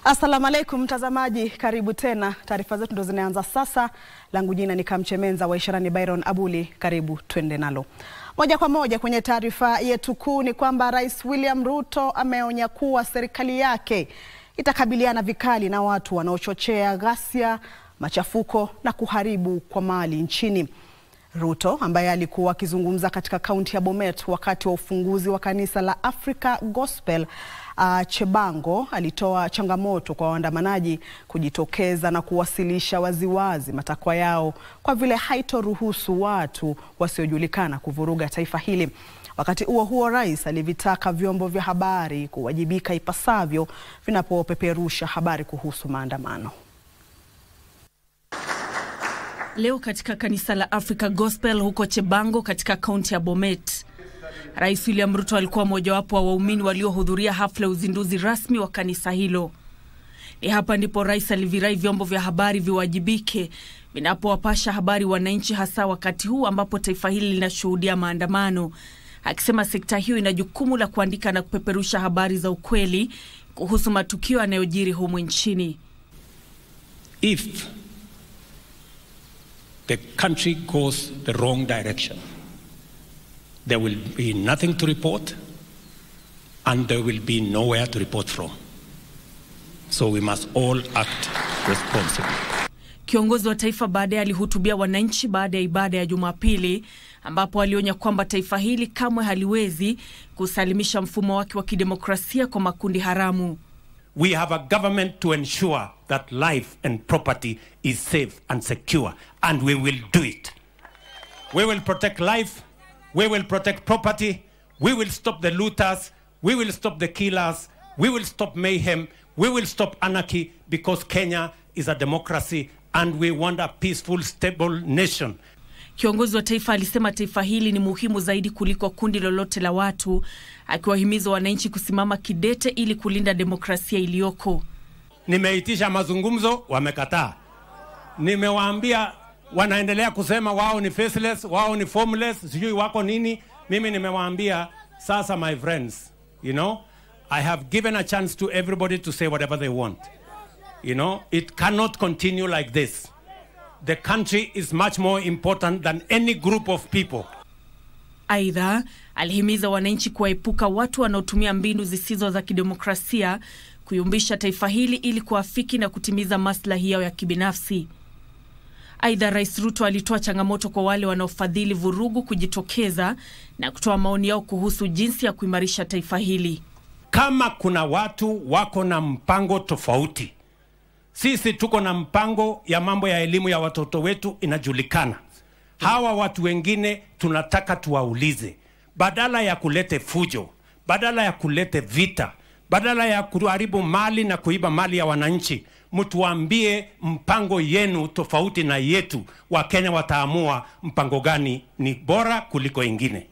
Assalamu alaikum mtazamaji, karibu tena. Taarifa zetu ndo zinaanza sasa. Langu jina ni Kamchemenza wa Isharani Byron Abuli, karibu twende nalo moja kwa moja. Kwenye taarifa yetu kuu ni kwamba Rais William Ruto ameonya kuwa serikali yake itakabiliana vikali na watu wanaochochea ghasia, machafuko na kuharibu kwa mali nchini. Ruto ambaye alikuwa akizungumza katika kaunti ya Bomet wakati wa ufunguzi wa kanisa la Africa Gospel uh, Chebango alitoa changamoto kwa waandamanaji kujitokeza na kuwasilisha waziwazi matakwa yao kwa vile haitoruhusu watu wasiojulikana kuvuruga taifa hili. Wakati huo huo, rais alivitaka vyombo vya habari kuwajibika ipasavyo vinapopeperusha habari kuhusu maandamano. Leo katika kanisa la Africa Gospel huko Chebango katika kaunti ya Bomet, Rais William Ruto alikuwa mojawapo wa waumini waliohudhuria hafla ya uzinduzi rasmi wa kanisa hilo. Ni hapa ndipo rais alivirai vyombo vya habari viwajibike vinapowapasha habari wananchi, hasa wakati huu ambapo taifa hili linashuhudia maandamano, akisema sekta hiyo ina jukumu la kuandika na kupeperusha habari za ukweli kuhusu matukio yanayojiri humu nchini. If the country goes the wrong direction, there will be nothing to report and there will be nowhere to report from. So we must all act responsibly. Kiongozi wa taifa baadaye alihutubia wananchi baada ya ibada ya Jumapili ambapo alionya kwamba taifa hili kamwe haliwezi kusalimisha mfumo wake wa kidemokrasia kwa makundi haramu. We have a government to ensure that life and property is safe and secure, and we will do it. We will protect life, we will protect property, we will stop the looters, we will stop the killers, we will stop mayhem, we will stop anarchy because Kenya is a democracy and we want a peaceful, stable nation. Kiongozi wa taifa alisema taifa hili ni muhimu zaidi kuliko kundi lolote la watu, akiwahimiza wananchi kusimama kidete ili kulinda demokrasia iliyoko. Nimeitisha mazungumzo, wamekataa. Nimewaambia wanaendelea kusema wao ni faceless, wao ni formless, sijui wako nini. Mimi nimewaambia sasa, my friends, you know, I have given a chance to everybody to say whatever they want. You know, it cannot continue like this. The country is much more important than any group of people. Aidha, alihimiza wananchi kuwaepuka watu wanaotumia mbinu zisizo za kidemokrasia kuyumbisha taifa hili ili kuafiki na kutimiza maslahi yao ya kibinafsi. Aidha, Rais Ruto alitoa changamoto kwa wale wanaofadhili vurugu kujitokeza na kutoa maoni yao kuhusu jinsi ya kuimarisha taifa hili. Kama kuna watu wako na mpango tofauti, sisi tuko na mpango ya mambo ya elimu ya watoto wetu inajulikana. Hawa watu wengine tunataka tuwaulize, badala ya kulete fujo, badala ya kulete vita, badala ya kuharibu mali na kuiba mali ya wananchi, mtuambie mpango yenu tofauti na yetu. Wakenya wataamua mpango gani ni bora kuliko ingine.